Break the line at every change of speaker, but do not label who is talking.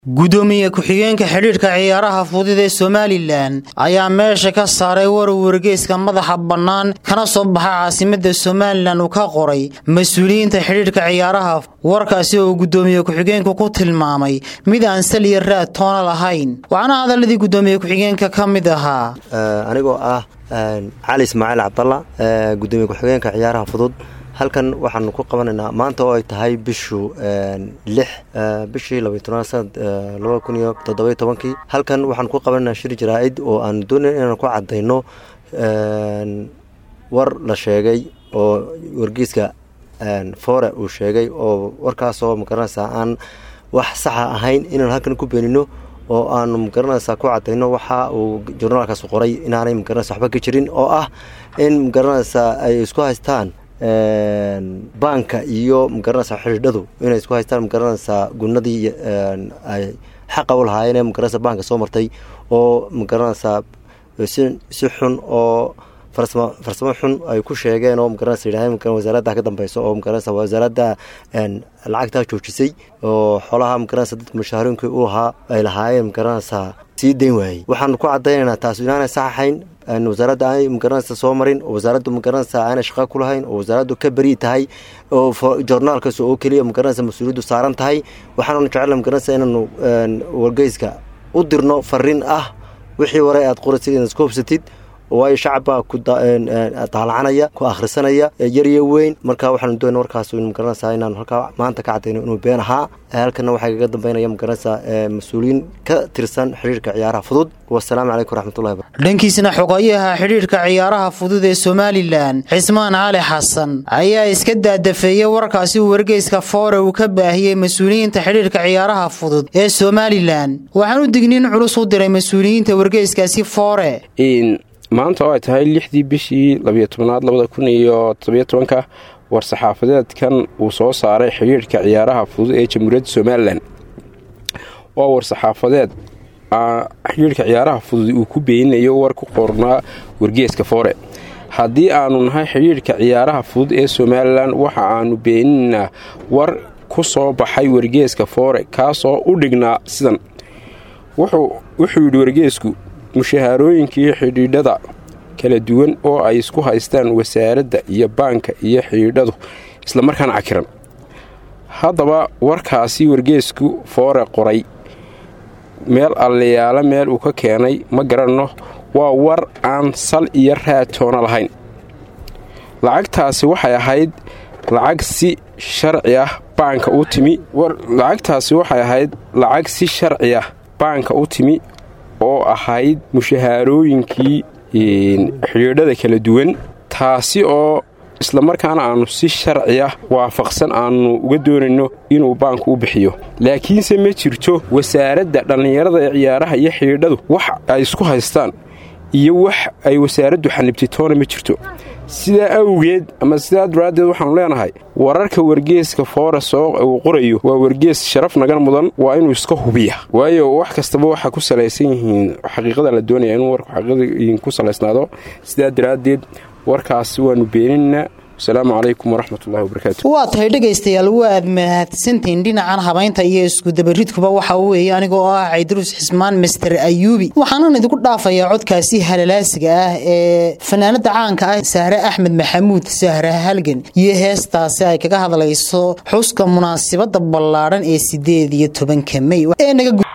gudoomiye ku-xigeenka xidhiidhka ciyaaraha fudud ee somalilan ayaa meesha ka saaray warar wargeyska madaxa bannaan kana soo baxa caasimada somalilan uu ka qoray mas-uuliyiinta xidhiidhka ciyaaraha warkaasi oo gudoomiye ku-xigeenku ku tilmaamay mid aan sal iyo raad toona lahayn waxaana hadaladii gudoomiye ku-xigeenka ka mid ahaa
anigoo ah cali ismaaciil cabdalla gudoomiye ku-xigeenka ciyaaraha fudud halkan waxaanu ku qabanaynaa maanta oo ay tahay bishu lix bishii labaiy tobnaad sanad laba kun iyo toddobiyo tobankii halkan waxaanu ku qabanaynaa shir jaraa-id oo aanu doonay inaanu ku cadayno war la sheegay oo wargeyska fore uu sheegay oo warkaasoo magaranaysaa aan wax saxa ahayn inaanu halkan ku beenino oo aanu magaranaysaa ku cadayno waxa uu jurnaalkaas qoray inaanay magaranaysa waxba ka jirin oo ah in magaranaysaa ay isku haystaan baanka iyo magaranaysa xidhiidhadu inay isku haystaan magaranaysaa gunadii ay xaqa u lahaayeen ee magaranaysa baanka soo martay oo magaranaysaa si si xun oo farsamo farsamo xun ay ku sheegeen oo magaranaysa yidhahdeen ma wasaaradda ka dambeyso oo magaranaysa wasaaradda lacagtaa joojisay oo xoolaha magaranaysa dadka mushaharooyinkii u ahaa ay lahaayeen magaranaysaa sii dayn waayey waxaanu ku cadaynaynaa taas inaanay sax ahayn wasaaradda aanay magaranaysa soo marin oo wasaaraddu magaranaysa aanay shaqa ku lahayn oo wasaaraddu ka beri tahay oo joornaalkaas oo keliya magaranaysa mas-uuliyaddu saaran tahay waxaananu jecela magaranaysa inaanu wargeyska u dirno fariin ah wixii ware aad qoraysid inaad isku hubsatid waayo shacab baa ku daalacanaya ku akhrisanaya yaryo weyn marka waxaanu doona warkaas magaranaysaa inaanu halkaa maanta ka cadayno inuu been ahaa halkana waxaa kaga dambeynaya magaranaysaa mas-uuliyiin ka tirsan xidhiirka ciyaaraha fudud wasalaamu calaykum waraxmatullahi barakatu
dhankiisna xogayaha xidhiidhka ciyaaraha fudud ee somalilan cismaan cali xasan ayaa iska daadafeeyey warkaasi uu wargeyska foore uu ka baahiyey mas-uuliyiinta xidhiidhka ciyaaraha fudud ee somalilan waxaan u digniin culus u diray mas-uuliyiinta wargeyskaasi foore
maanta oo ay tahay lixdii bishii labiyo tobnaad labada kun iyo todobiyo tobanka war-saxaafadeedkan uu soo saaray xidhiidhka ciyaaraha fudud ee jamhuuriyadda somalilan waa war-saxaafadeed xidhiidhka ciyaaraha fudud uu ku beeninayo war ku qornaa wargeeska foore haddii aanu nahay xidhiidhka ciyaaraha fudud ee somalilan waxa aanu beeninaynaa war ku soo baxay wargeeska foore kaasoo u dhignaa sidan wuxuu yidhi wargeesku mushahaarooyinkii xidhiidhada kala duwan oo ay isku haystaan wasaaradda iyo baanka iyo xidhiidhadu islamarkaana cakiran haddaba warkaasi wargeesku foore qoray meel allayaalo meel uu ka keenay ma garanno waa war aan sal iyo raatoona lahayn lacagtaasi waxay ahayd lacag si sharci ah baanka u timi lacagtaasi waxay ahayd lacag si sharci ah baanka u timi oo ahayd mushahaarooyinkii xidhiidhada kala duwan taasi oo islamarkaana aannu si sharci ah waafaqsan aannu uga doonayno inuu baanku u bixiyo laakiinse ma jirto wasaaradda dhallinyarada ee ciyaaraha iyo xidhiidhadu wax ay isku haystaan iyo wax ay wasaaraddu xanibtay toona ma jirto sidaa awgeed ama sidaa daraaddeed waxaannu leenahay wararka wargeeska foores oo uu qorayo waa wargees sharaf nagan mudan waa inuu iska hubiya waayo wax kastaba waxaa ku salaysan yihiin xaqiiqada la doonaya inuu warku xaqiiqada ku salaysnaado sidaa daraaddeed warkaasi waannu beeninaynaa asalaamu calaykum waraxmatullahi wabarakaatu
waa tahay dhegaystayaal waad mahadsantihiin dhinacan habaynta iyo iskudabaridkuba waxa weeye anigoo ah caydaruus xismaan master ayuubi waxaanan idinku dhaafayaa codkaasi halalaasiga ah ee fanaanada caanka ah sahre axmed maxamuud sahre halgan iyo heestaasi ay kaga hadlayso xuska munaasibada ballaadhan ee sideed iyo tobanka mey